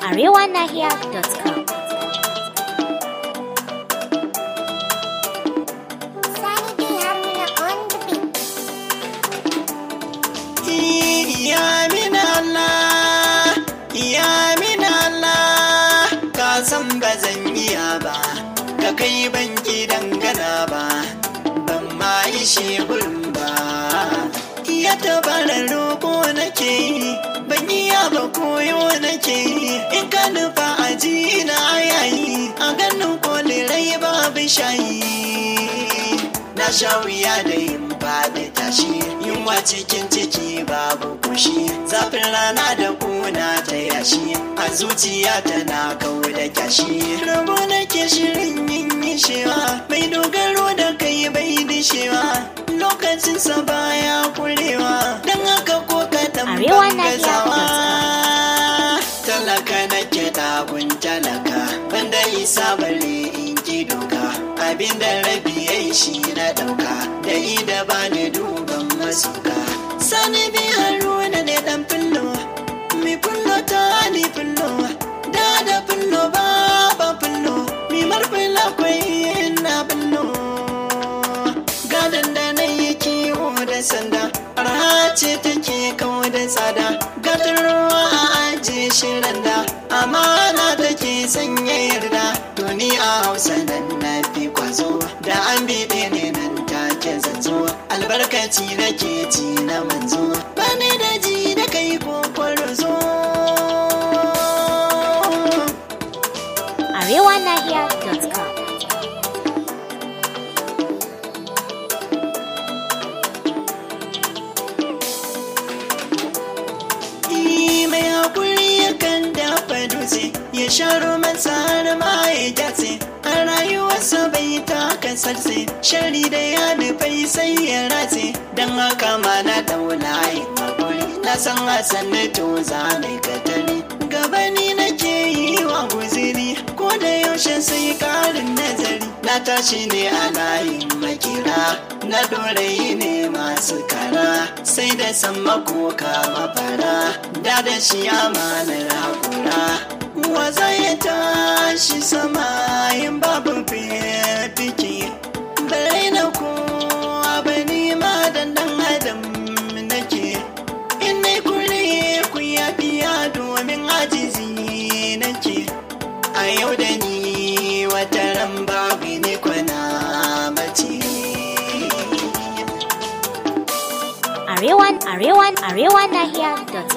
arewanahiya.com. Sani D Haruna on the beat. Ya min Allah, ya min Allah, ka san ba zan iya ba, ka kai ban dangana ba, ban ma yi shebur ba. Ya tabarar roƙo nake yi, ban iya ba koyo nake yi, in ka nufa a ji na yayi, a ganin kolirai babu shayi. na sha wuya da yin faɗi tashi yunwa cikin ciki babu kushi zafin rana da kuna ta yashi a zuciya tana kau da kyashi rabo nake shirin yin yishewa mai dogaro da kai bai dishewa lokacin sa baya kurewa don haka ko kaɗan Arewa ban na iya gazawa talaka nake dagun talaka banda isa bare in ki doka abinda rabi yayi shi na dauka da ida ba ni duban masuka sani bi haruna ne dan fillo mi fillo ta ni fillo da da fillo ba ba fillo mi marfila kwai na fillo gadon da na yi kiwo da sanda arha ce take kawo da tsada gadon ruwa a ajiye shirin da amana take sanya yarda to ni a hausa nan na fi kwazo da an biɗe ne nan take zanzo albarkaci nake ji na manzo bani da ji da kai ko kwarzo arewanahiya.com. Ni mai haƙuri yakan dafa dutse ya sharo masa har ma ya gyatse a rayuwarsa bai taka sarse shari da ya nufai sai ya ratse don haka ma na daula yin haƙuri na san hasan na to za ni katari gaba ni nake yi wa guziri ko da yaushe sai ƙarin nazari na tashi ne a layin makira na dorayi ne masu kara sai da san makoka mafara da da shi amanar haƙura waza ya tashi sama yin babu fiki bare na kowa ba ni ma dan dan adam nake in nai kure ku ya biya domin ajizi nake a yau da ni wata ran babu ni kwana mace Arewan, arewan, arewanahiya.com.